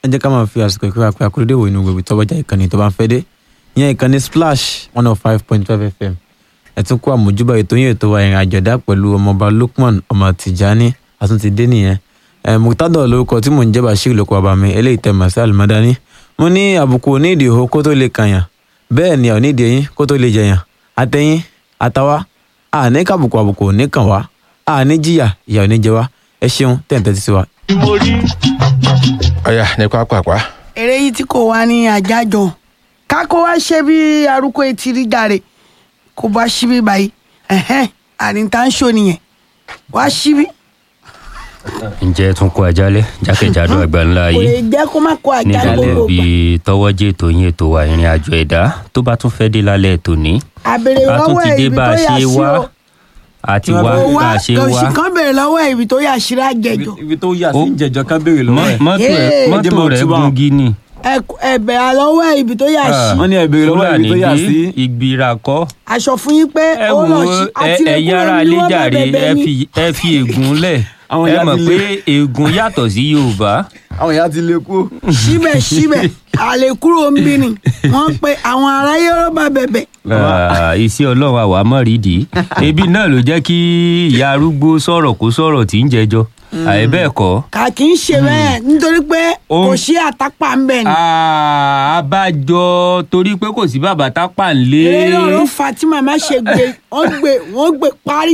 ẹ jẹ́ ká máa fi àsìkò ìkúra pé akúrédè wo inú gbogbo tọ́bọ̀jà ìkànnì tó bá ń fẹ́ dé ìyẹn ìkànnì splash one oh five point five fm ẹ tún kó àmójúbà ètò yín ètò wa ìrìn àjọ̀dá pẹ̀lú ọmọọba lukman ọmọ tìjání àtúntì dé nìyẹn ẹ mùtádọ̀ lórúkọ tí mò ń jẹ́ bashir lóko bàbá mi eléyìí tẹ̀ màsí àlùmọ́dání mo ní àbùkù onídìí ìhó kó tó lè kàyàn bẹ́ẹ̀ ni onídìí eyín kó tó lè jẹyàn àtẹ̀yìn àtàwa àní kàbùkù àbùkù òní kàn wá àní jìyà ìyà òní jẹ wá ẹ ṣeun tẹ̀ǹtẹ̀ ti sí wa. ọ̀yà ní pápápá eré yìí tí kò wá ní àjájọ kákó wá ṣe bí arúgbó etí rí jàre kó bá ṣíbí báyìí ẹhẹn àríntà ń ṣò nìyẹn wá ṣíbí ǹjẹ́ tún kó ajálẹ̀ jákèjádò àgbáńlá kò lè yìí jẹ́ kó má kó àjà nígbàlẹ̀ gbogbo bí gbà tọwọ́jẹ́ ètò yín ètò wa ìrìn àjò ẹ̀dá tó bá tún fẹ́ dé lálẹ́ tòní àbèrè a tún lọ́wọ́ ti ẹ̀ dé ibi bá tó a yà ṣe sí wá o àti Tí wá wọ́n kò bá wá a ṣe òsì wá kan bèrè lọ́wọ́ ẹ̀ ibi tó yà sí àjẹjọ ibi tó yà Ó. sí ìjẹjọ kan béèrè lọ́wọ́ ẹ̀. mọ́tò ẹ̀ Yéè. mọ́tò Jẹ́ mọ́ rẹ̀ túbọ̀. gúngí ni ẹ̀bẹ̀ àlọ́wọ́ ẹ̀ ibi tó yà sí wọ́n ní ẹ béèrè lọ́wọ́ ẹ̀ ibi tó yà Fúlàní sí. dé ìgbìrà kọ́ aṣọ fún yín pé ẹ ó wò lọ ó sí ẹ- àti ẹ̀yin ará ilé jàre ẹ fi ẹ fi ègún lẹ̀ Àwọn ẹ ìyá mọ̀ ti pé lé. ègún yàtọ̀ sí Yorùbá àwọn ìyá ti lè kú. síbẹ̀síbẹ̀ àlékúrò ń bí ni wọ́n pe àwọn aráyé rọ́bà bẹ̀bẹ̀ Ah, iṣẹ́ ọlọ́run àwa mọ̀ rídìí ebi náà ló jẹ́ kí ìyá arúgbó sọ̀rọ̀ kó sọ̀rọ̀ tí ń jẹjọ́ àyè bẹ́ẹ̀ kọ́ kà kì í ṣe bẹ́ẹ̀ nítorí pé Ó- kò sí àtàpà ń bẹ̀ ni. Ah, abájọ torí pé kò sí bàbá tápà ń lé eré náà ló fa tí màmá ṣe gbé wọ́n gbé wọ́n gbé parí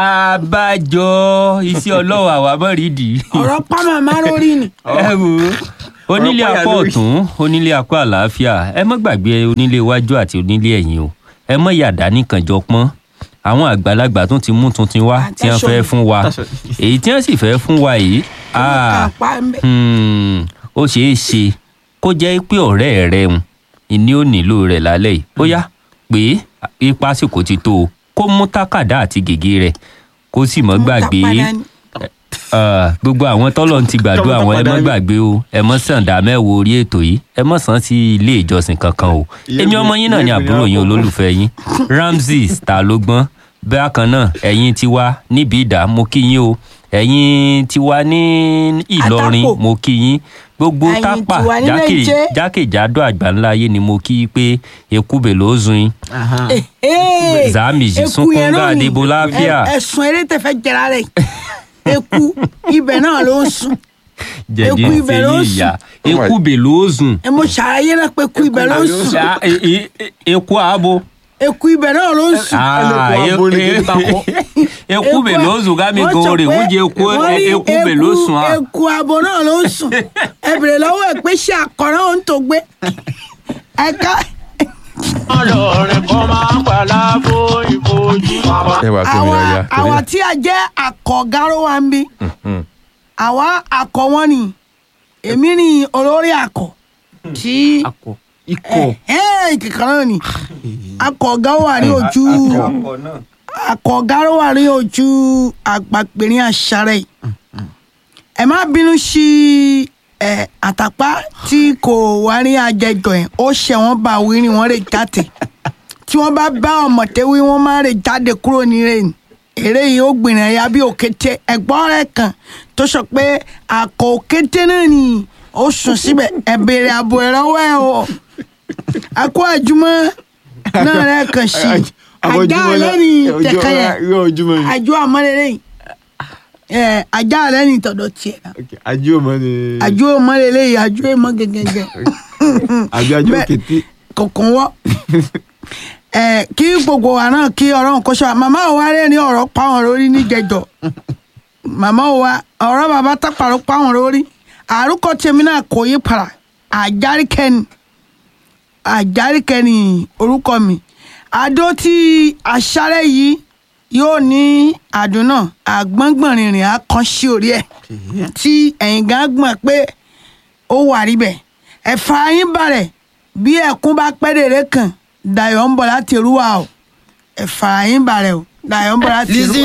abájọ iṣẹ́ ọlọ́run àwa mọ̀ rídìí ọ̀rọ̀ pa màmá lórí ni. ẹ wò ó onílé Ọ̀rọ̀ pààyà apá lórí. ọ̀tún onílé apá àlàáfíà ẹ má gbàgbé onílé iwájú àti onílé ẹ̀yìn o ẹ mọ yàdá nìkan jọ pọ́n àwọn àgbàlagbà tún ti mú tuntun wá tí wọ́n fẹ́ fún wa èyí tí wọ́n sì fẹ́ fún wa yìí ah, àpá ń bẹ̀. hmm, ó ṣeé ṣe kó jẹ́ pé ọ̀rẹ́ rẹ̀ ń ìní ò nílò rẹ̀ lálẹ́ yìí ó yá pé ipa àsìkò ti tó o kó mú tákàdá àti gègé rẹ̀ kó sì mọ́ gbàgbé Mo tà padà ni. Ah, gbogbo àwọn tọ́lọ̀ ti gbàdúrà Tọ́mọ àwọn ẹ tàpá mọ́ dání. gbàgbé o ẹ mọ́ sàǹdà mẹ́wòó orí ètò yìí ẹ mọ́ sàn sí ilé ìjọsìn kankan o Ìyẹn èmi mi- ọmọ yín náà ni ìyẹn mi àbúrò yín àpò. olólùfẹ́ yín Ramzeez ta ló gbọ́n bákan náà ẹ̀yin tiwa níbi ìdá mo kí yín o ẹ̀yin tiwa ní Ìlọrin Àtàpò. mo kí yín gbogbo Ẹ̀yin tápà tiwa ní jákè- Méje. jákèjádò àgbáńlá ayé ni mo kí pé ekúbè ló zun yín Ee, Zamiji eku sunkún yẹn náà gáàdé ni. bo láfíà. Ẹ- ẹ̀sùn eré tẹ̀fẹ́ jẹra rẹ̀ eku ibẹ̀ náà ló ń sùn jẹ̀dí Eku ibẹ̀ ló fẹ́yìn sùn. ìyá ekúbè ló zun. ẹ mo ṣàlàyé náà pé eku ibẹ̀ ló ń sùn Ṣá- e- e- e- eku abo. eku ibẹ̀ náà ló ń sùn. Ah, Ẹlẹ́kùn abo ni e- kí n takọ. eku bè ló zùn ká mi Wọ́n gan sọ rè pé wújẹ eku wọ́n ní eku bè ló eku- sùn à. eku abo náà ló ń sùn ẹ bèrè lọ́wọ́ ẹ̀ pé ṣé àkọ́rọ́ òun tó gbé ẹ ká ọlọ́rin kan máa ń pàlà fún ìfojú. ẹ wà kí mi àwa ọ̀yà àwa tí a jẹ́ àkọ́gáró wa ń bí àwa àkọ́ wọn ni èmi ni olórí àkọ́ tí akọ ikọ̀ kíkan náà ni akọ̀gá wà ní ojú akọ̀gá wà ní ojú àgbàpẹ̀rin àṣàrẹ̀ yìí ẹ má bínú sí ẹ àtàpá tí kò wá ní àjẹjọ yẹn ó ṣe wọn bá wí ni wọn lè jáde tí wọn bá bá ọmọdé wí wọn má lè jáde kúrò nílé ni eré yìí ó gbìnrín ẹ̀yà bí òkété ẹ̀gbọ́n rẹ̀ kan tó sọ pé àkọ́ òkété náà ni ó sùn síbẹ̀ ẹ béèrè ààbò ẹ̀ lọ́wọ́ ẹ̀ o akó àjùmọ̀ náà rẹ̀ kàn sí ajá lẹ́ni tẹ̀kẹ́ yẹn ojúmọ́ ni àjọ àmọ́lẹ́lẹ́ yìí ẹ̀ ajá lẹ́ni tọ̀dọ̀ tiẹ̀ náà ajú ọmọ ni àjọ àmọ́lẹ́lẹ́ yìí àjọ èèmọ̀ gẹ́gẹ́gẹ́ àbí ajú Bẹ́ẹ̀- òkété kọ̀ọ̀kan wọ́ ẹ̀ kí gbogbo wa náà kí ọ̀rọ̀ nǹkan ṣọ́ màmá wa rẹ̀ ní ọ̀rọ̀ páwọn lórí níjẹjọ màmá wa ọ̀rọ̀ bàbá tápàrọ̀ páwọn lórí àrùkọ tèmi náà kò yí para àjárìkẹ́ni àjárìkẹ́ni orúkọ mi àdó tí aṣáré yìí yóò ní àdúnà àgbọ̀ngbọ̀nrìnrìn akàn sí orí ẹ̀ tí ẹ̀yìn gan gbọ̀n pé ó wà níbẹ̀ ẹ̀fà yín balẹ̀ bí ẹ̀kún bá pẹ́ dèrè kan dayọ̀ ń bọ̀ láti rúwà o ẹ̀fà yín balẹ̀ o dayọ̀ ń bọ̀ láti rúwà.